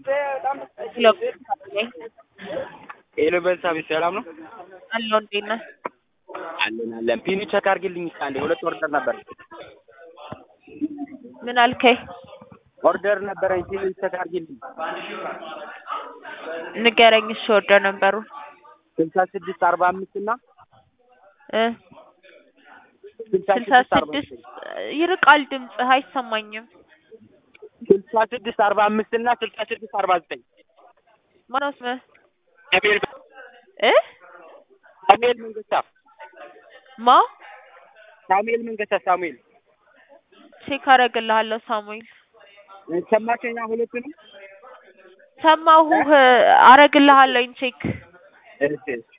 ሄሎ ሄሎ በልሳቤት ሰላም ነው አለው እንዴት ነህ? አለን አለን። ፒኑ ቸክ አድርጊልኝ እስኪ አንዴ ሁለት ኦርደር ነበር ምን አልከኝ? ኦርደር ነበረኝ ፒኑ ቸክ አድርጊልኝ። ንገረኝ እሺ ኦርደር ነበሩ ስልሳ ስድስት አርባ አምስት እና እ ስልሳ ስልሳ ስድስት አርባ ስድስት ይርቃል ድምፅህ አይሰማኝም። ስልሳ ስድስት አርባ አምስት እና ስልሳ ስድስት አርባ ዘጠኝ ማነው ስምህ? ሳሙኤል እ ሳሙኤል መንገሻ ማ ሳሙኤል መንገሻ ሳሙኤል ቼክ አደርግልሃለሁ ሳሙኤል ሰማቸኛ ሁለቱንም ሰማሁህ አረግልሃለሁኝ ቼክ እሺ